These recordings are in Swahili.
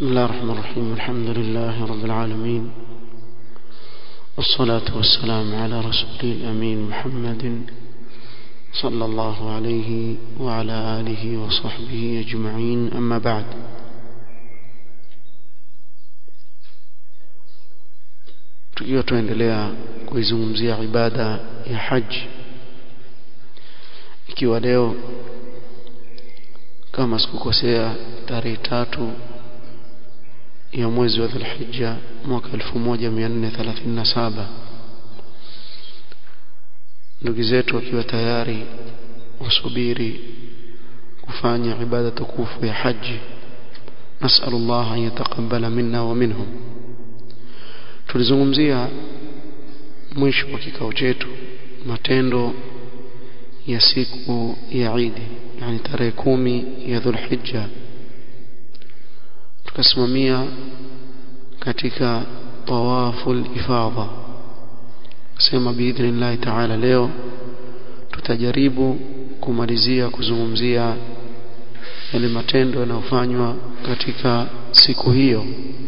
بسم الله الرحمن الرحيم الحمد لله رب العالمين والصلاة والسلام على رسوله الأمين محمد صلى الله عليه وعلى آله وصحبه أجمعين أما بعد tukiwa tuendelea kuizungumzia ibada ya haji ikiwa leo kama sikukosea tarehe tatu ya mwezi wa Dhulhijja mwaka 1437 ndugu zetu wakiwa tayari wasubiri kufanya ibada tukufu ya haji نسأل الله أن يتقبل منا ومنهم tulizungumzia mwisho wa kikao chetu matendo ya siku ya Eid yani tarehe kumi ya Dhulhijja tukasimamia katika tawaful ifadha sema biidhnillah taala leo tutajaribu kumalizia kuzungumzia yale matendo yanayofanywa katika siku hiyo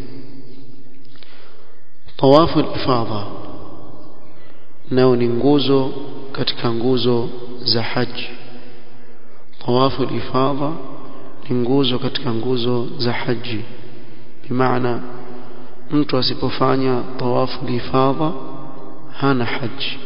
tawafu ifadha nao ni nguzo katika nguzo za haji tawafu ifadha ni nguzo katika nguzo za haji bimaana mtu asipofanya tawafu ifadha hana haji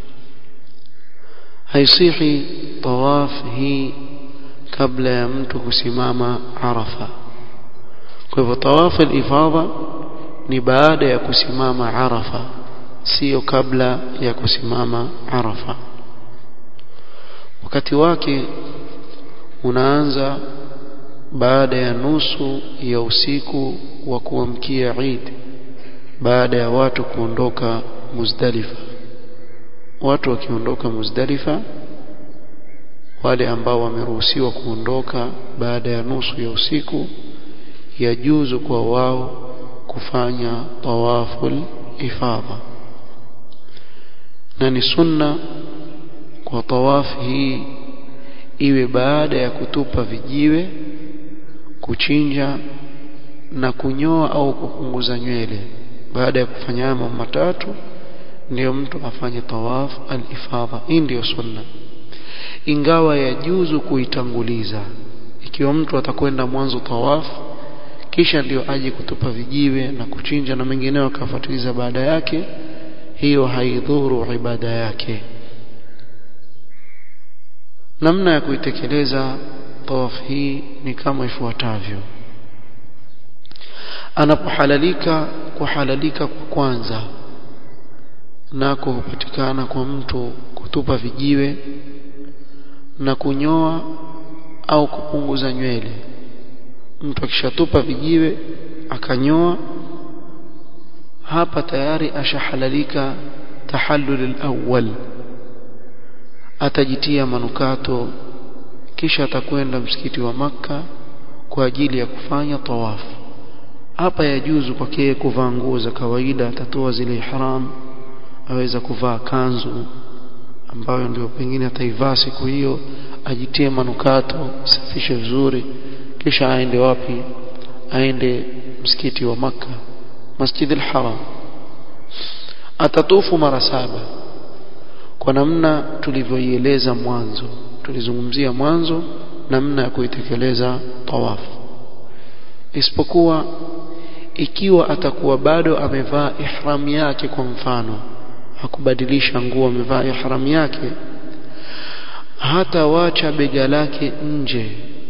haisihi tawaf hii kabla ya mtu kusimama arafa kwa hivyo tawafu ifadha ni baada ya kusimama arafa sio kabla ya kusimama arafa wakati wake unaanza baada ya nusu ya usiku wa kuamkia Eid baada ya watu kuondoka Muzdalifa watu wakiondoka Muzdalifa wale ambao wameruhusiwa kuondoka baada ya nusu ya usiku yajuzu kwa wao kufanya tawaful ifadha na ni sunna kwa tawaf hii iwe baada ya kutupa vijiwe kuchinja na kunyoa au kupunguza nywele baada ya kufanya mambo matatu ndiyo mtu afanye tawaf al-ifadha hii ndiyo sunna ingawa yajuzu kuitanguliza ikiwa mtu atakwenda mwanzo tawaf kisha ndio aje kutupa vijiwe na kuchinja na mengineo akafuatiliza baada yake hiyo haidhuru ibada yake namna ya kuitekeleza tawaf hii ni kama ifuatavyo anapohalalika kuhalalika kwa kwanza nako hupatikana kwa mtu kutupa vijiwe na kunyoa au kupunguza nywele mtu akishatupa vijiwe akanyoa hapa tayari ashahalalika tahallul awwal atajitia manukato kisha atakwenda msikiti wa maka kwa ajili ya kufanya tawafu hapa yajuzu kwake kuvaa nguo za kawaida atatoa zile ihram aweza kuvaa kanzu ambayo ndio pengine ataivaa siku hiyo ajitie manukato safishe vizuri kisha aende wapi aende msikiti wa maka Masjid al-Haram atatufu mara saba kwa namna tulivyoieleza mwanzo tulizungumzia mwanzo namna ya kuitekeleza tawafu isipokuwa ikiwa atakuwa bado amevaa ihram yake kwa mfano hakubadilisha nguo amevaa ihram yake hata wacha bega lake nje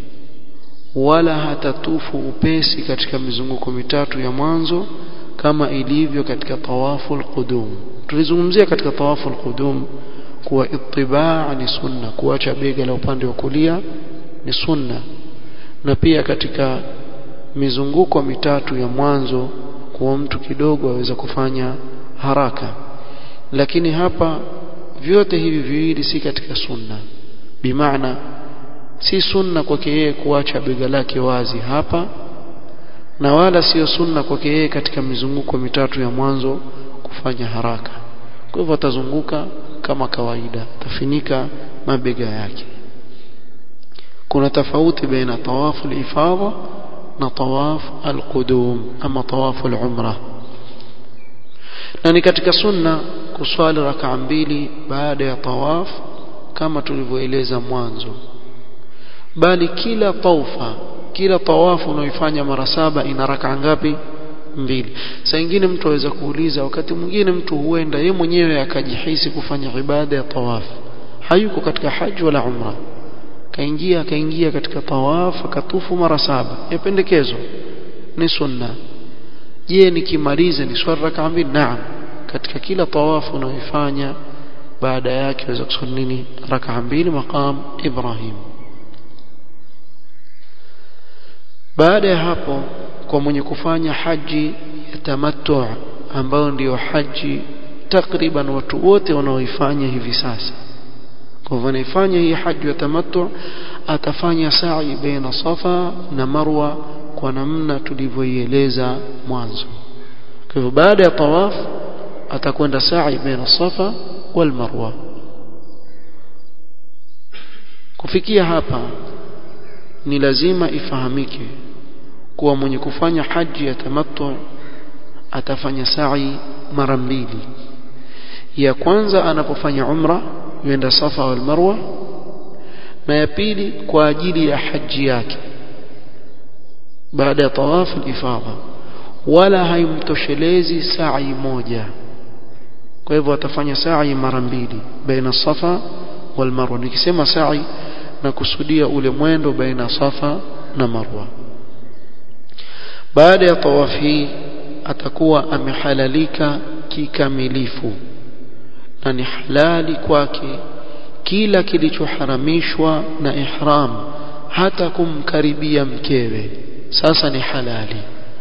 wala hatatufu upesi katika mizunguko mitatu ya mwanzo kama ilivyo katika tawafu alqudum tulizungumzia katika tawafu alqudum kuwa itibaa ni sunna kuacha bega la upande wa kulia ni sunna na pia katika mizunguko mitatu ya mwanzo kuwa mtu kidogo aweza kufanya haraka lakini hapa vyote hivi viwili si katika sunna bimaana si sunna kwake yeye kuacha bega lake wazi hapa na wala sio sunna kwake yeye katika mizunguko mitatu ya mwanzo kufanya haraka kwa hivyo atazunguka kama kawaida atafinika mabega yake kuna tofauti baina tawafu ifadha na tawaf alqudum ama tawaf alumra na ni katika sunna kuswali rakaa mbili baada ya tawaf kama tulivyoeleza mwanzo bali kila taufa kila tawafu unaoifanya mara saba ina rakaa ngapi mbili saa nyingine mtu aweza kuuliza wakati mwingine mtu huenda ye mwenyewe akajihisi kufanya ibada ya tawaf hayuko katika haji wala umra kaingia akaingia katika tawaf akatufu mara saba yapendekezwa ni sunna je nikimaliza ni swala rakaa mbili naam katika kila tawafu unaoifanya baada yake waweza kusali nini rakaa mbili maqam Ibrahim baada ya hapo kwa mwenye kufanya haji ya tamattu ambayo ndiyo haji takriban watu wote wanaoifanya hivi sasa kwa hivyo anaifanya hii haji ya tamattu atafanya sa'i baina safa na marwa kwa namna tulivyoieleza mwanzo kwa hivyo baada ya tawaf atakwenda sa'i baina safa wal marwa kufikia hapa ni lazima ifahamike kuwa mwenye kufanya haji ya tamattu atafanya sa'i mara mbili ya kwanza anapofanya umra yuenda safa wal marwa na ya pili kwa ajili ya haji yake baada ya tawaf al-ifadha wala haimtoshelezi sa'i moja kwa hivyo atafanya sa'i mara mbili baina safa wal marwa nikisema sa'i na kusudia ule mwendo baina safa na marwa baada ya tawaf hii atakuwa amehalalika kikamilifu na ni halali kwake kila kilichoharamishwa na ihram hata kumkaribia mkewe sasa ni halali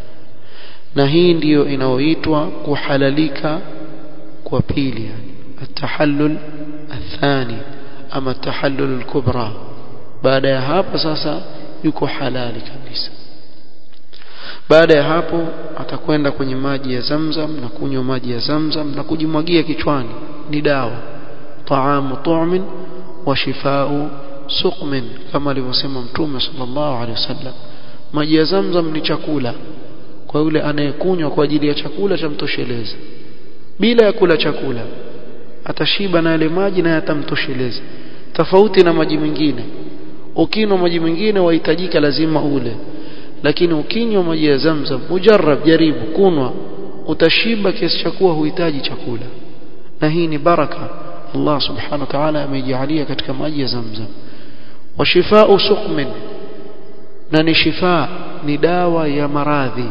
na hii ndiyo inayoitwa kuhalalika kwa pili yani atahallul athani ama tahallul alkubra baada ya hapo sasa yuko halali kabisa baada ya hapo atakwenda kwenye maji ya Zamzam na kunywa maji ya Zamzam na kujimwagia kichwani ni dawa taamu tu'min wa shifau suqmin kama alivyosema mtume sallallahu alaihi wasallam maji ya Zamzam ni chakula kwa yule anayekunywa kwa ajili ya chakula cha mtosheleza bila ya kula chakula atashiba na yale maji na yatamtosheleza tofauti na maji mengine ukinywa maji mengine wahitajika lazima ule lakini ukinywa maji ya Zamzam mujarrab jaribu kunwa utashiba kiasi cha kuwa huhitaji chakula na hii ni baraka Allah subhanahu wa ta'ala amejalia katika maji ya Zamzam wa shifau suqmin na ni shifa ni dawa ya maradhi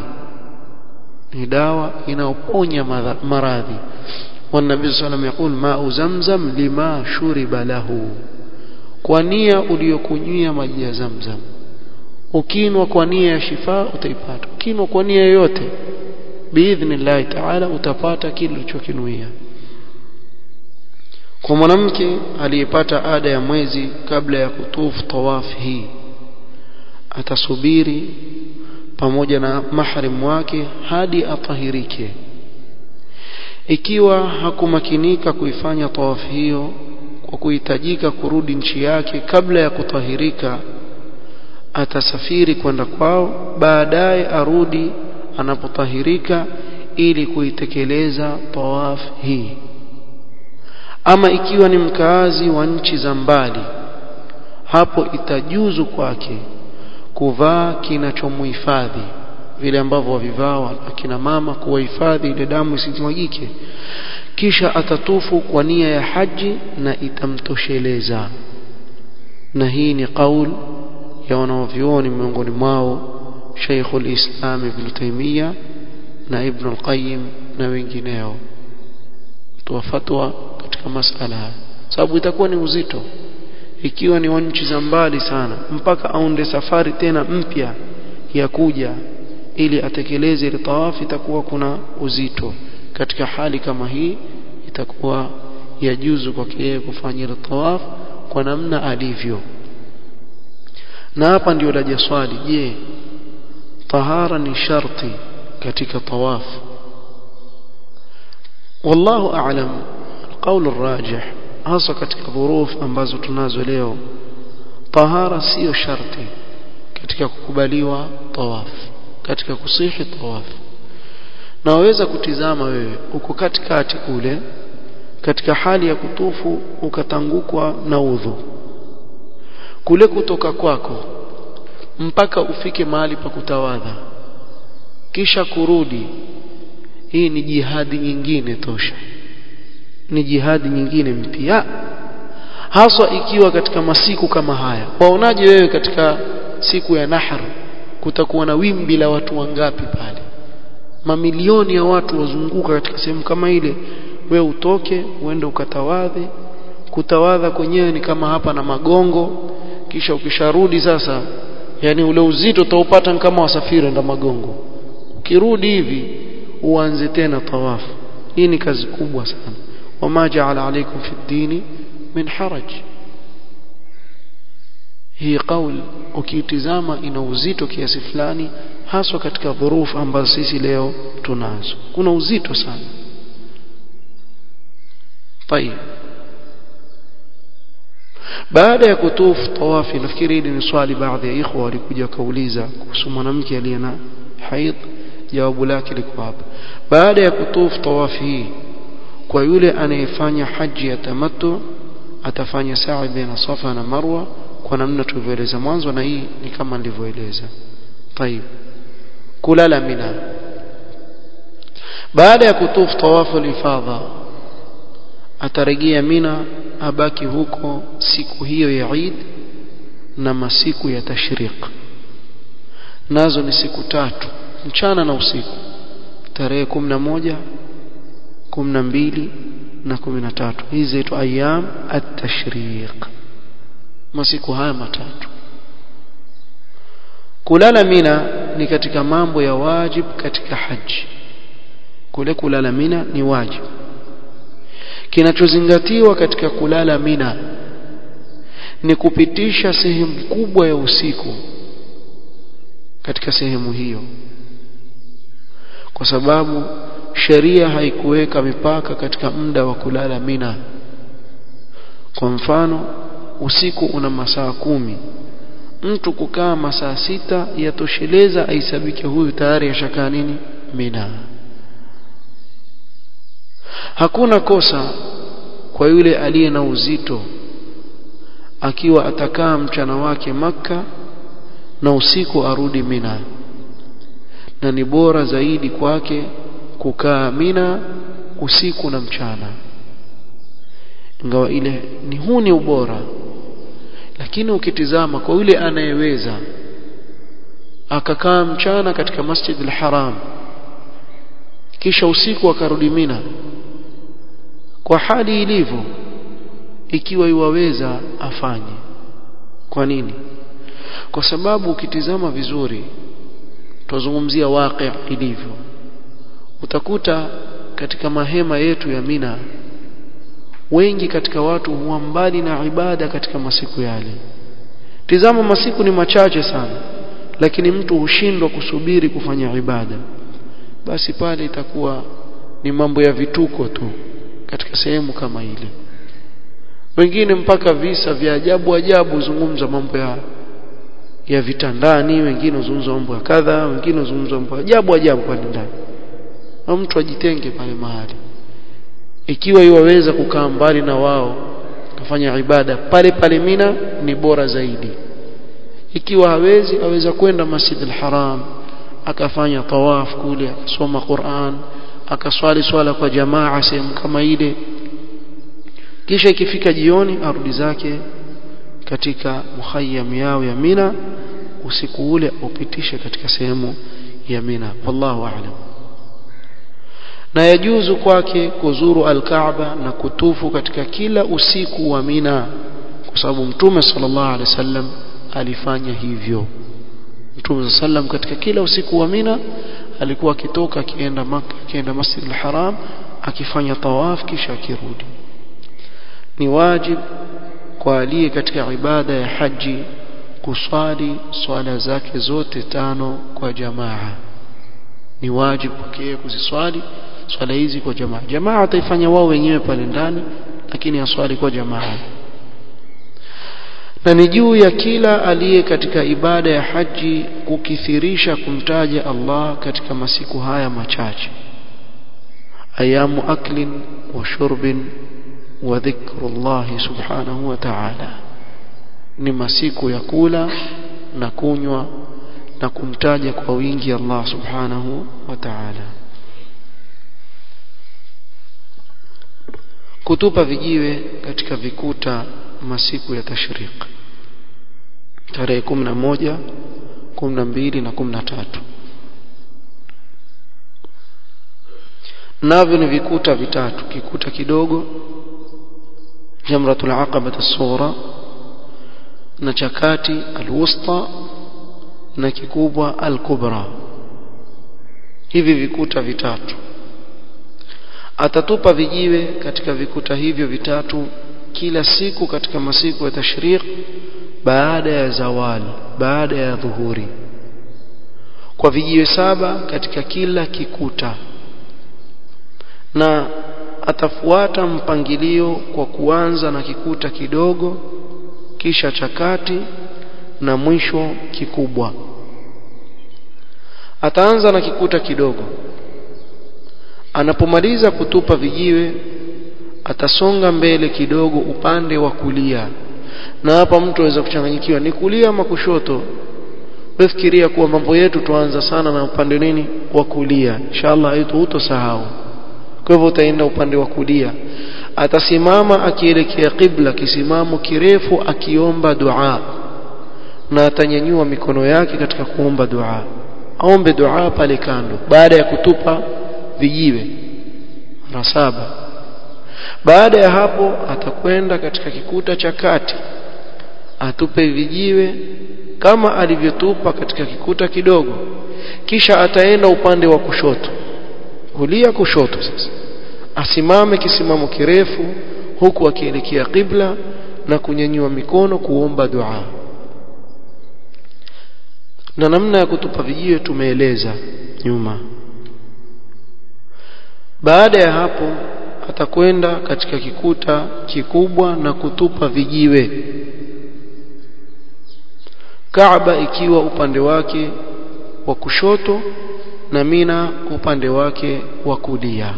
ni dawa inayoponya maradhi والنبي صلى الله عليه وسلم يقول ماء زمزم لما شرب له kwa nia uliyokunywia maji ya Zamzam ukinwa kwa nia ya shifa utaipata ukinwa kwa nia yoyote biidhnillah taala utapata kile ulichokinuia kwa mwanamke aliyepata ada ya mwezi kabla ya kutufu tawaf hii atasubiri pamoja na mahrim wake hadi atahirike ikiwa hakumakinika kuifanya tawaf hiyo kwa kuhitajika kurudi nchi yake kabla ya kutahirika atasafiri kwenda kwao baadaye arudi anapotahirika ili kuitekeleza tawaf hii ama ikiwa ni mkaazi wa nchi za mbali hapo itajuzu kwake kuvaa kinachomhifadhi vile ambavyo wavivaa akina mama kuwahifadhi ile damu isimwagike kisha atatufu kwa nia ya haji na itamtosheleza na hii ni kaul ya wanaovyuoni miongoni mwao Sheikhul Islam Ibn Taymiyyah na Ibn al-Qayyim na wengineo toa fatwa katika masala haya sababu itakuwa ni uzito ikiwa ni wa nchi za mbali sana mpaka aunde safari tena mpya ya kuja ili atekeleze ile tawafu itakuwa kuna uzito katika hali kama hii itakuwa yajuzu kwake yeye kufanya ile tawaf kwa namna alivyo na hapa ndio laja swali je tahara ni sharti katika tawaf wallahu a'lam القول الراجح hasa katika dhuruf ambazo tunazo leo tahara sio sharti katika kukubaliwa tawaf katika kusihi tawaf na waweza kutizama wewe uko katikati kule katika hali ya kutufu ukatangukwa na udhu kule kutoka kwako mpaka ufike mahali pa kutawadha kisha kurudi hii ni jihadi nyingine tosha ni jihadi nyingine mpya haswa ikiwa katika masiku kama haya waonaje wewe katika siku ya nahar kutakuwa na wimbi la watu wangapi pale mamilioni ya watu wazunguka katika sehemu kama ile we utoke uende ukatawadhe kutawadha kwenyewe ni kama hapa na magongo kisha ukisharudi sasa yani ule uzito utaupata kama wasafiri enda magongo ukirudi hivi uanze tena tawafu hii ni kazi kubwa sana wama jaala alaikum fi dini min haraj hii kauli ukiitizama ina uzito kiasi fulani haswa katika dhurufu ambazo sisi leo tunazo kuna uzito sana طيب baada ya kutufu tawafi nafikiri hili ni swali baadhi ya ikhwa walikuja kauliza kuhusu mwanamke aliye na haid jawabu lake liko hapa baada ya kutufu tawafi hii kwa yule anayefanya haji ya tamattu atafanya sa'i baina safa na marwa kwa namna tulivyoeleza mwanzo na hii ni kama nilivyoeleza طيب kulala mina baada ya kutufu tawafu al-ifadha atarejea mina abaki huko siku hiyo ya Eid na masiku ya tashriq nazo ni siku tatu mchana na usiku tarehe 11 12 na 13 hizi zaitwa ayyam at-tashriq masiku haya matatu kulala mina ni katika mambo ya wajib katika haji kule kulala mina ni wajib kinachozingatiwa katika kulala mina ni kupitisha sehemu kubwa ya usiku katika sehemu hiyo kwa sababu sheria haikuweka mipaka katika muda wa kulala mina kwa mfano usiku una masaa kumi mtu kukaa masaa sita yatosheleza aisabike huyu tayari ashakaa nini mina hakuna kosa kwa yule aliye na uzito akiwa atakaa mchana wake maka na usiku arudi mina na ni bora zaidi kwake kukaa mina usiku na mchana ingawa ile ni huu ni ubora lakini ukitizama kwa yule anayeweza akakaa mchana katika Masjid al-Haram kisha usiku akarudi Mina kwa hali ilivyo ikiwa iwaweza afanye kwa nini kwa sababu ukitizama vizuri tuzungumzia waqi ilivyo utakuta katika mahema yetu ya Mina wengi katika watu huwa mbali na ibada katika masiku yale tizama masiku ni machache sana lakini mtu hushindwa kusubiri kufanya ibada basi pale itakuwa ni mambo ya vituko tu katika sehemu kama ile wengine mpaka visa vya ajabu ajabu zungumza mambo ya ya vitandani wengine huzungumza mambo ya kadha wengine huzungumza mambo ya ajabu ajabu pale ndani na mtu ajitenge pale mahali ikiwa iwaweza kukaa mbali na wao kufanya ibada pale pale Mina ni bora zaidi ikiwa hawezi aweza kwenda Masjid al-Haram akafanya tawaf kule akasoma Qur'an akaswali swala kwa jamaa sehemu kama ile kisha ikifika jioni arudi zake katika muhayyam yao ya Mina usiku ule upitishe katika sehemu ya Mina wallahu a'lam na yajuzu kwake kuzuru al-Kaaba na kutufu katika kila usiku wa Mina kwa sababu Mtume sallallahu alaihi wasallam alifanya hivyo Mtume sallam katika kila usiku wa Mina alikuwa akitoka akienda Makka akienda Masjid al-Haram akifanya tawaf kisha akirudi ni wajib kwa aliye katika ibada ya haji kuswali swala zake zote tano kwa jamaa ni wajib kwake kuziswali swala hizi kwa jamaa jamaa ataifanya wao wenyewe pale ndani lakini aswali kwa jamaa na ni juu ya kila aliye katika ibada ya haji kukithirisha kumtaja Allah katika masiku haya machache ayamu aklin wa shurbin wa dhikrullah subhanahu wa ta'ala ni masiku ya kula na kunywa na kumtaja kwa wingi Allah subhanahu wa ta'ala kutupa vijiwe katika vikuta masiku ya tashriq tarehe 11 12 na 13 navyo ni vikuta vitatu kikuta kidogo jamratul aqaba as-sughra na chakati al-wusta na kikubwa al-kubra hivi vikuta vitatu atatupa vijiwe katika vikuta hivyo vitatu kila siku katika masiku ya tashriq baada ya zawali baada ya dhuhuri kwa vijiwe saba katika kila kikuta na atafuata mpangilio kwa kuanza na kikuta kidogo kisha chakati na mwisho kikubwa ataanza na kikuta kidogo anapomaliza kutupa vijiwe atasonga mbele kidogo upande wa kulia na hapa mtu aweza kuchanganyikiwa ni kulia ama kushoto wefikiria kuwa mambo yetu tuanza sana na upande nini wa kulia inshallah hutosahau kwa hivyo utaenda upande wa kulia atasimama akielekea qibla kisimamo kirefu akiomba dua na atanyanyua mikono yake katika kuomba dua aombe dua pale kando baada ya kutupa vijiwe mara saba baada ya hapo atakwenda katika kikuta cha kati atupe vijiwe kama alivyotupa katika kikuta kidogo kisha ataenda upande wa kushoto kulia kushoto sasa asimame kisimamo kirefu huku akielekea qibla na kunyanyua mikono kuomba dua na namna ya kutupa vijiwe tumeeleza nyuma baada ya hapo atakwenda katika kikuta kikubwa na kutupa vijiwe Kaaba ikiwa upande wake wa kushoto na Mina upande wake wa kulia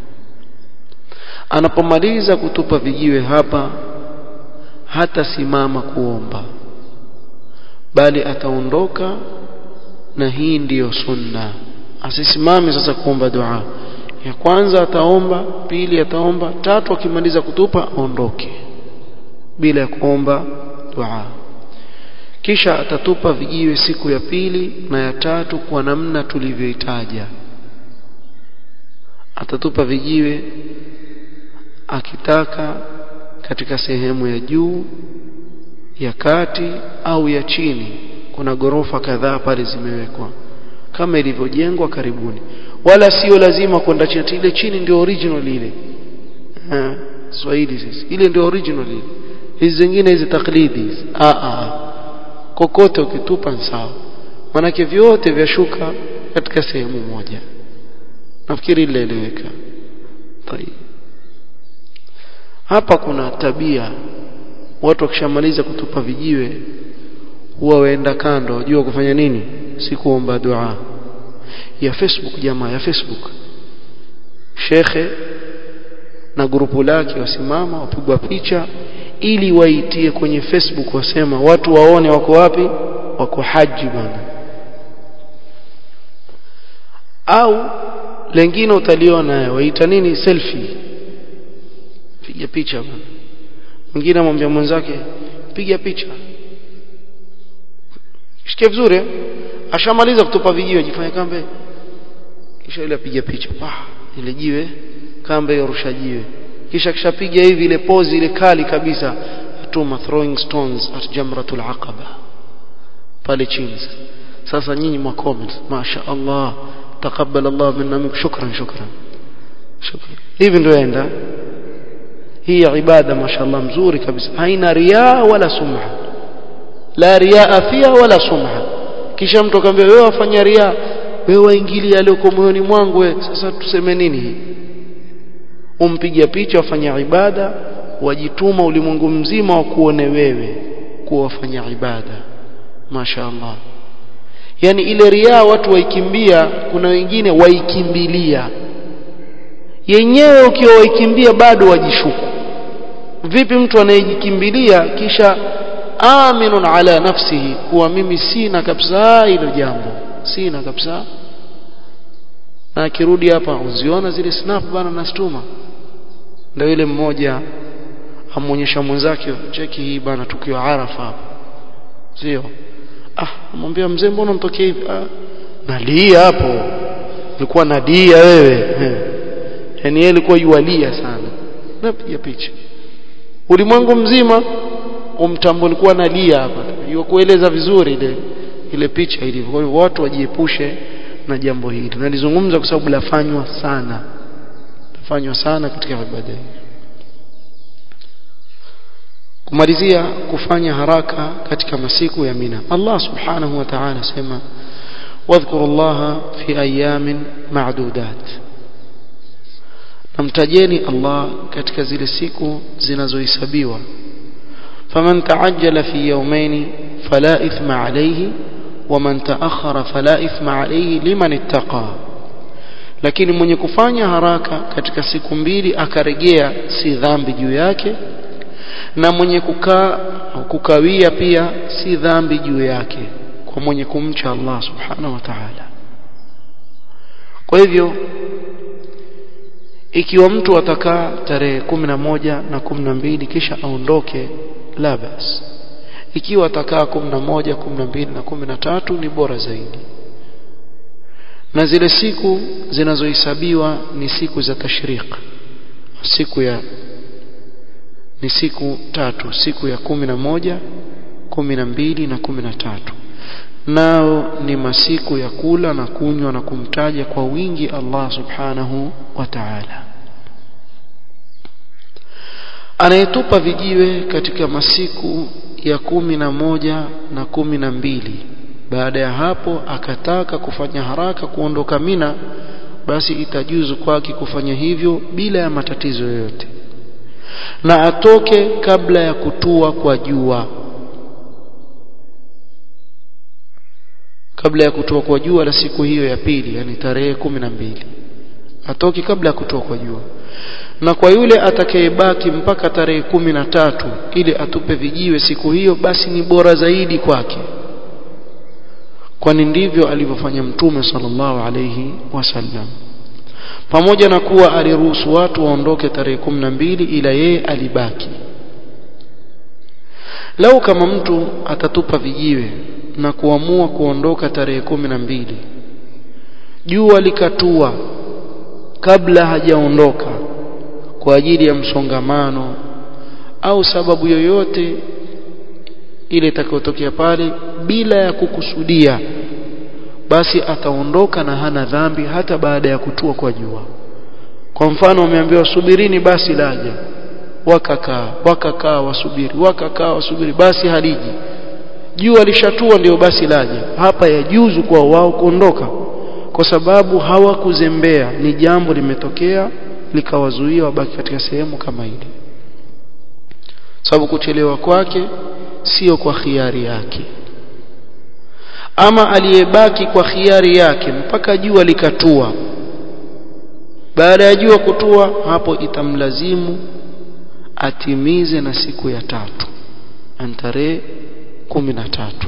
anapomaliza kutupa vijiwe hapa hata simama kuomba bali ataondoka na hii ndiyo sunna asisimame sasa kuomba dua ya kwanza ataomba pili ataomba tatu akimaliza kutupa aondoke bila ya kuomba dua kisha atatupa vijiwe siku ya pili na ya tatu kwa namna tulivyoitaja atatupa vijiwe akitaka katika sehemu ya juu ya kati au ya chini kuna gorofa kadhaa pale zimewekwa kama ilivyojengwa karibuni wala sio lazima kwenda chini ile chini ndio original ile eh Swahili sisi ile ndio original ile hizi zingine hizi taklidi hizi a a kokote ukitupa ni sawa manake vyote vyashuka katika sehemu moja nafikiri ilieleweka hapa kuna tabia watu wakishamaliza kutupa vijiwe huwa waenda kando wajua kufanya nini si kuomba dua ya Facebook jamaa ya Facebook shekhe na grupu lake wasimama wapigwa picha ili waitie kwenye Facebook wasema watu waone wako wapi wako haji bwana au lengine utaliona waita nini selfie piga picha bwana mwingine amwambia mwenzake piga picha shikie vizuri ashamaliza kutupa vijiwe jifanye kambe kisha ile apiga picha pa ile jiwe kambe yorusha jiwe kisha kishapiga hivi ile pose ile kali kabisa atuma throwing stones at jamratul aqaba pale chini sasa nyinyi mwa comment masha Allah taqabbal Allah minna minkum shukran shukran shukran hivi ndio enda hii ibada mashallah mzuri kabisa haina riaa wala sumha la riaa fiha wala sumha kisha mtu akamwambia wewe wafanya riaa wewe waingilia aliyoko moyoni mwangu we sasa tuseme nini hii umpiga picha wafanya ibada wajituma ulimwengu mzima wa kuone wewe kuwa wafanya ibada masha Allah yani ile riaa watu waikimbia kuna wengine waikimbilia yenyewe ukiwa waikimbia bado wajishuku vipi mtu anayejikimbilia kisha aminun ala nafsihi kuwa mimi sina kabisa hilo jambo sina kabisa na akirudi hapa uziona zile snap bana nastuma ndio yule mmoja amuonyesha mwenzake cheki hii bana tukio arafa hapa sio ah amwambia mzee mbona mtokee hivi ah nalia hapo ulikuwa nadia wewe yani yeye alikuwa yualia sana napiga picha ulimwengu mzima umtambo alikuwa nalia hapa kueleza vizuri ile ile picha ilivyo kwa hiyo watu wajiepushe na jambo hili nalizungumza kwa sababu lafanywa sana lafanywa sana katika ibada hii kumalizia kufanya haraka katika masiku ya Mina Allah subhanahu wa ta'ala sema wadhkuru Allah fi ayamin ma'dudat namtajeni Allah katika zile siku zinazohesabiwa faman ta'ajjala fi yawmayn fala ithma alayhi waman ta'akhkhara fala ithma alayhi liman ittaqa lakini mwenye kufanya haraka katika siku mbili akarejea si dhambi juu yake na mwenye kukaa kukawia pia si dhambi juu yake kwa mwenye kumcha Allah subhanahu wa ta'ala kwa hivyo ikiwa mtu atakaa tarehe kumi na moja na kumi na mbili kisha aondoke la bas ikiwa atakaa kumi na moja kumi na mbili na kumi na tatu ni bora zaidi na zile siku zinazohesabiwa ni siku za tashriq siku ya ni siku tatu siku ya kumi na moja kumi na mbili na kumi na tatu nao ni masiku ya kula na kunywa na kumtaja kwa wingi Allah subhanahu wa ta'ala anayetupa vijiwe katika masiku ya kumi na moja na kumi na mbili baada ya hapo akataka kufanya haraka kuondoka Mina basi itajuzu kwake kufanya hivyo bila ya matatizo yoyote na atoke kabla ya kutua kwa jua kabla ya kutua kwa jua la siku hiyo ya pili yani tarehe kumi na mbili atoke kabla ya kutua kwa jua na kwa yule atakayebaki mpaka tarehe kumi na tatu ili atupe vijiwe siku hiyo basi ni bora zaidi kwake kwani ndivyo alivyofanya mtume sallallahu alayhi wasallam pamoja na kuwa aliruhusu watu waondoke tarehe kumi na mbili ila yeye alibaki lau kama mtu atatupa vijiwe na kuamua kuondoka tarehe kumi na mbili jua likatua kabla hajaondoka kwa ajili ya msongamano au sababu yoyote ile itakayotokea pale bila ya kukusudia basi ataondoka na hana dhambi hata baada ya kutua kwa jua kwa mfano wameambiwa subirini basi laja wakakaa wakakaa wasubiri wakakaa wasubiri basi haliji jua lishatua ndio basi laja hapa yajuzu kwa wao kuondoka kwa sababu hawakuzembea ni jambo limetokea likawazuia wabaki katika sehemu kama ile sababu kuchelewa kwake sio kwa khiari yake ama aliyebaki kwa khiari yake mpaka jua likatua baada ya jua kutua hapo itamlazimu atimize na siku ya tatu antarehe kumi na tatu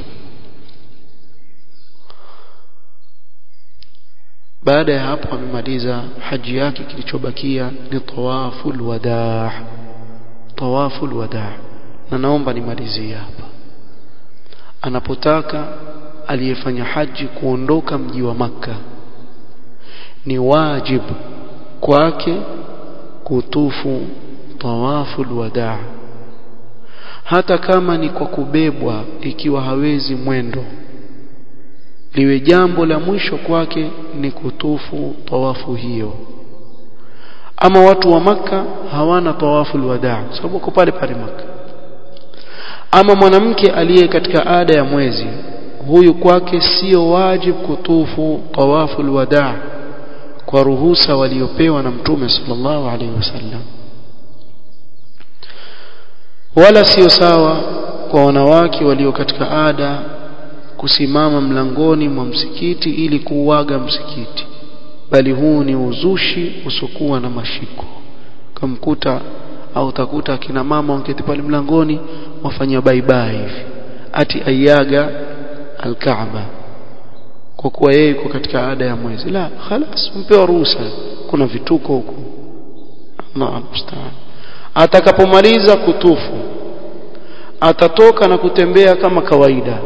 baada ya hapo amemaliza haji yake kilichobakia ni tawaful wadaa tawaful wadaa na naomba nimalizie hapa anapotaka aliyefanya haji kuondoka mji wa maka ni wajibu kwake kutufu tawaful wadaa hata kama ni kwa kubebwa ikiwa hawezi mwendo liwe jambo la mwisho kwake ni kutufu tawafu hiyo ama watu wa maka hawana tawafu alwadaa sababu wako pale pale maka ama mwanamke aliye katika ada ya mwezi huyu kwake sio wajibu kutufu tawafu alwadaa kwa ruhusa waliopewa na mtume sallallahu alaihi wasallam wala sio sawa kwa wanawake walio katika ada kusimama mlangoni mwa msikiti ili kuuaga msikiti bali huu ni uzushi usokuwa na mashiko kamkuta au utakuta akina mama waketi pale mlangoni wafanya baibai hivi ati ayaga alkaaba kwa kuwa yeye yuko katika ada ya mwezi la khalas mpewa ruhusa kuna vituko huko Allah musta'an atakapomaliza kutufu atatoka na kutembea kama kawaida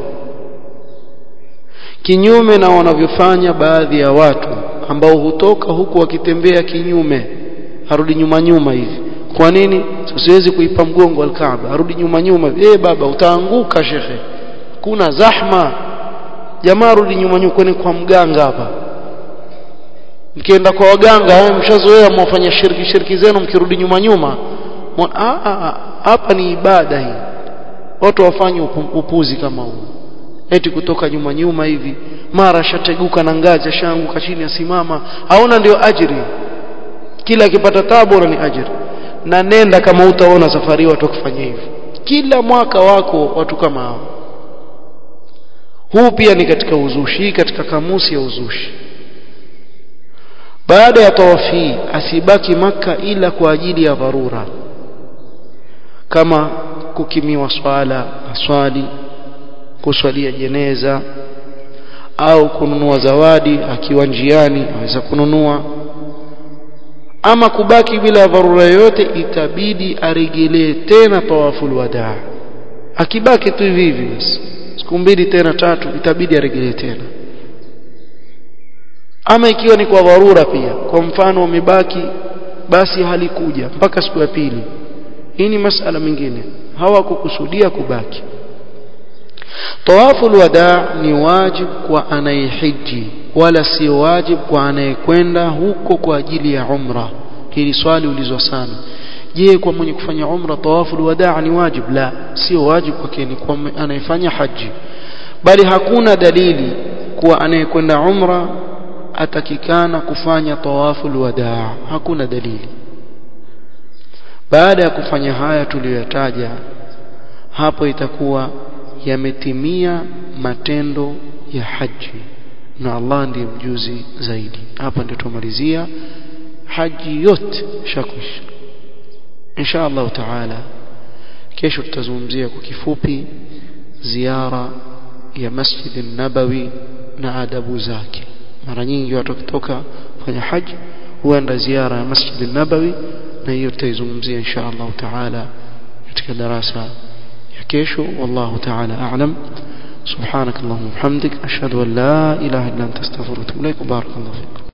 kinyume na wanavyofanya baadhi ya watu ambao hutoka huku wakitembea kinyume arudi nyuma nyuma hivi kwa nini siwezi kuipa mgongo alkaaba arudi nyuma nyuma eh baba utaanguka shekhe kuna zahma jamaa rudi nyuma nyuma kwani kwa mganga hapa mkienda kwa waganga mshazoea mwafanya shirki shirki zenu mkirudi nyuma nyuma hapa ni ibada hii watu wafanye upuzi kama huu eti kutoka nyuma nyuma hivi mara shateguka na ngazi ashaanguka chini asimama haona ndio ajiri kila akipata tabu ni ajiri na nenda kama utaona safari watu wakifanya hivyo kila mwaka wako watu kama hao huu pia ni katika uzushi katika kamusi ya uzushi baada ya tawafi asibaki maka ila kwa ajili ya dharura kama kukimiwa swala aswali kuswalia jeneza au kununua zawadi akiwa njiani aweza kununua ama kubaki bila dharura yoyote itabidi aregelee tena tawaful wadaa akibaki tu hivi hivi basi siku mbili tena tatu itabidi aregelee tena ama ikiwa ni kwa dharura pia kwa mfano umebaki basi halikuja mpaka siku ya pili hii ni masala mengine hawakukusudia kubaki tawaful wadaa ni wajib kwa anayehiji wala si wajib kwa anayekwenda huko kwa ajili ya umra hili swali ulizwa sana je kwa mwenye kufanya umra tawaful wadaa ni wajib la sio wajib kwake ni kwa anayefanya haji bali hakuna dalili kuwa anayekwenda umra atakikana kufanya tawaful wadaa hakuna dalili baada ya kufanya haya tuliyoyataja hapo itakuwa yametimia matendo ya haji na Allah ndiye mjuzi zaidi hapa ndio tumalizia haji yote shakwisha insha Allah taala kesho tutazungumzia kwa kifupi ziara ya Masjid an-Nabawi na adabu zake mara nyingi watu wakitoka kufanya haji huenda ziara ya Masjid an-Nabawi na hiyo tutaizungumzia insha Allah taala katika darasa ya kesho wallahu taala a'lam سبحانك اللهم وبحمدك أشهد أن لا إله إلا أنت استغفرك وأتوب إليك وبارك الله فيك